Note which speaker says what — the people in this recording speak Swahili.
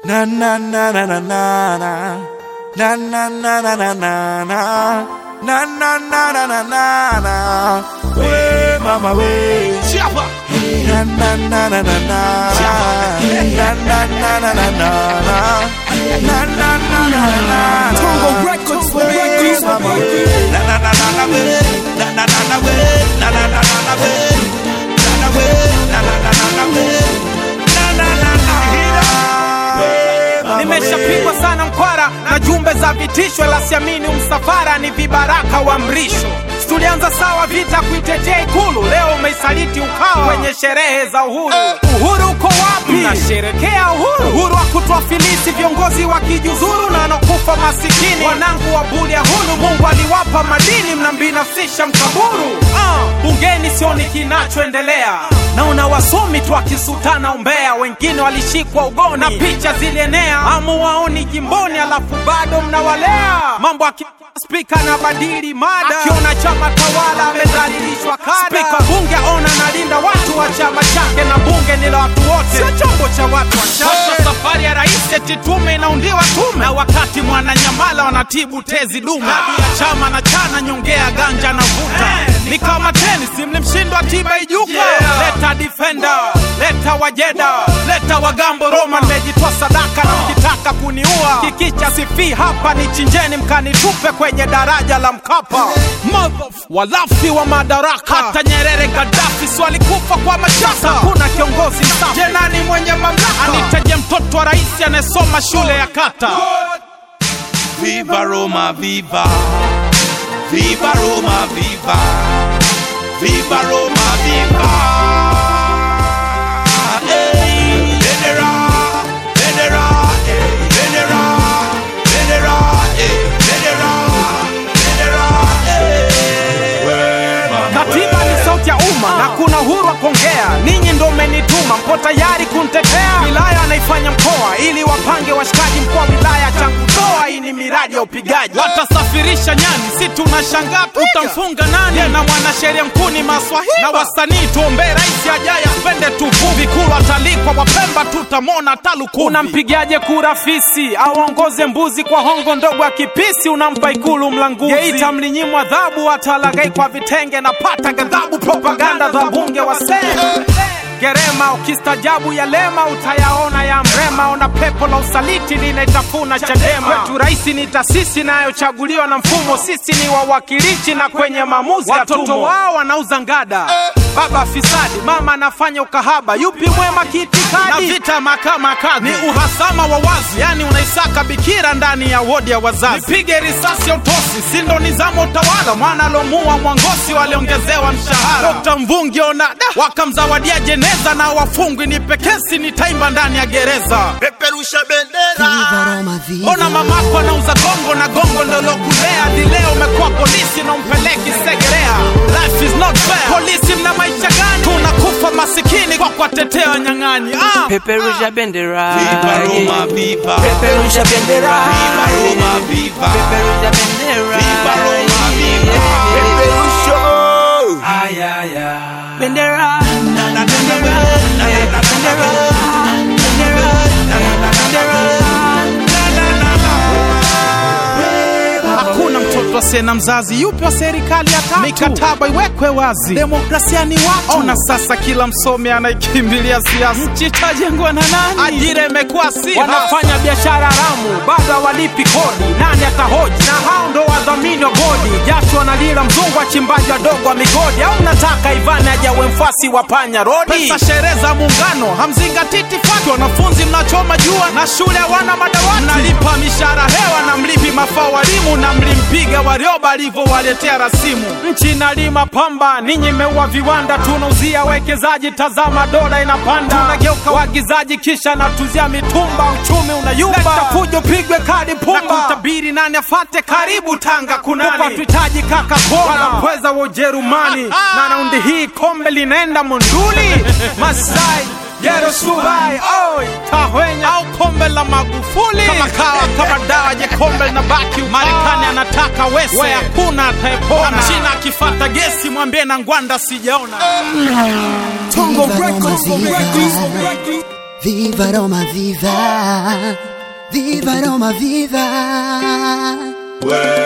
Speaker 1: Na na na na na na na. Na na na na na na na. Na na na na na na na. We mama we.
Speaker 2: Chapa.
Speaker 1: Na na na na na na. Na na na na na na na. Na na na na na na.
Speaker 2: Tongo Records,
Speaker 1: We
Speaker 2: Records.
Speaker 1: mama we. Na na na na na we. Na na na na we. Na na na na na we. Na na we. Na na na na na we. Na na na na. We mama we.
Speaker 2: Nimeshapigwa sana mkwara na jumbe za vitisho, la siamini msafara ni vibaraka wa mrisho. Tulianza sawa vita kuitetea Ikulu, leo umeisaliti Ukawa kwenye sherehe za uhuru. Uhuru uko wapi? Mnasherekea uhuru, uhuru wa kutuafilisi viongozi wa kijuzuru na wanakufa masikini, wanangu wa bulia hulu. Mungu aliwapa madini, mnambinafsisha mkaburu. Ah, bungeni sioni kinachoendelea, naona wasomi tu akisutana umbea, wengine walishikwa ugoni na picha zilienea, amuwaoni jimboni, alafu bado mnawalea mambo aki Spika na badili mada, akiona chama tawala amedhalilishwa kada. Spika bunge ona nalinda watu wa chama chake, na bunge ni la watu wote, sio chombo cha watu wachache. Safari ya rais eti tume inaundiwa tume, na wakati mwananyamala wanatibu tezi dume. Baadhi ya chama na chana nyongea ganja na vuta, ni kama tenisi, mlimshindwa tiba ijuka. Leta defender, leta wajeda, leta wagambo Roma, nimejitoa sadaka na mkitaka kuniua kikicha sifi hapa ni chinjeni mkanitupe kwenye daraja la Mkapa. Motherf- walafi wa madaraka, hata Nyerere Gaddafi si walikufa kwa mashaka. Kuna kiongozi msafi, je, nani mwenye mamlaka? Anitaje mtoto wa rais anayesoma shule ya kata?
Speaker 1: Viva Roma, viva. Viva Roma, viva. Viva Roma, viva. Hey, Venera, Venera, eh, Venera, Venera, eh, Venera, Venera, eh. We mama
Speaker 2: Katiba ni sauti ya umma na kuna uhuru wa kuongea. Ninyi ndo mmenituma, mpo tayari kuntetea. Wilaya anaifanya mkoa ili wapange washikaji. Mkoa wa wilaya changudoa, hii ni miradi ya upigaji. Watasafirisha nyani, si tunashangaa utamfunga nani? Na mwanasheria mkuu ni Maswahili na wasanii, tuombee rais ajaye apende tuvuvi. Kulu atalikwa Wapemba, tutamwona taluku. Unampigaje kura fisi aongoze mbuzi kwa hongo ndogo ya kipisi? Unampa ikulu mlanguzi. Geita mlinyimwa adhabu, atalagai kwa vitenge na pata ghadhabu. Propaganda za bunge wasee Gerema ukistajabu ya lema utayaona ya mrema. Ona pepo la usaliti linaitafuna Chadema. Kwetu rais ni taasisi inayochaguliwa na mfumo, sisi ni wawakilishi na kwenye maamuzi watoto wao wanauza ngada. Baba fisadi, mama anafanya ukahaba, yupi mwema kiitikadi? Na vita mahakama kadhi ni uhasama wa wazi, yani unaisaka bikira ndani ya wodi ya wazazi. Nipige risasi ya utosi, si ndo nizamo utawala? Mwana alomua Mwangosi waliongezewa mshahara. Dr. Mvungi ona da, wakamzawadia jeneza na wafungwi ni pekesi, ni taimba ndani ya gereza.
Speaker 1: Peperusha bendera.
Speaker 2: Ona mamako anauza gongo na gongo ndo lokulea hadi leo umekuwa polisi na umpeleki Segerea. Life is not fair. Polisi mna maisha gani? Tunakufa masikini kwa kuwatetea wanyang'anyi. Ah.
Speaker 3: Peperusha bendera
Speaker 1: Viva Roma, viva.
Speaker 3: Peperusha bendera
Speaker 1: Viva Roma, viva.
Speaker 3: Peperusha bendera
Speaker 1: Viva Roma, viva. Peperusha.
Speaker 3: Ay, ay, ay. Bendera
Speaker 2: Hakuna mtoto asiye na mzazi, yupi wa serikali ya tatu? Mikataba iwekwe wazi, demokrasia ni watu. Ona sasa, kila msomi anaikimbilia siasa. Nchi itajengwa na nani? Ajira imekuwa si wanafanya biashara haramu, bado hawalipi kodi. Nani atahoji? Na hao ndo wadhamini wa bodi. Jasho analila mzungu, wachimbaji wadogo wa migodi. Au nataka Ivani ajawe mfasi wa panya rodi? Pesa sherehe za muungano hamzingatii itifaki. Wanafunzi mnachoma jua na shule hawana madawati, mnalipa mishahara hewa na mlipi mafao walimu na mlimpiga Warioba alivyowaletea rasimu. Nchi inalima pamba, ninyi mmeua viwanda, tunauzia wekezaji. Tazama dola inapanda, tunageuka waagizaji, kisha natuzia mitumba, uchumi unayumba. Leta fujo, pigwe kadi pumba, na kutabiri nani afate. Karibu Tanga kunani, tuhitaji kaka koma wala pweza wa Ujerumani, na raundi hii kombe linaenda Monduli Masai Gero Subai, oi, Tahwenya au kombe la Magufuli kama kawa kama dawa je kombe linabaki Marekani anataka wese we hakuna atayepona China akifata gesi mwambie na ngwanda sijaona
Speaker 4: Tongo Records, Tongo Records. Viva Roma, viva! Viva Roma, viva!
Speaker 1: We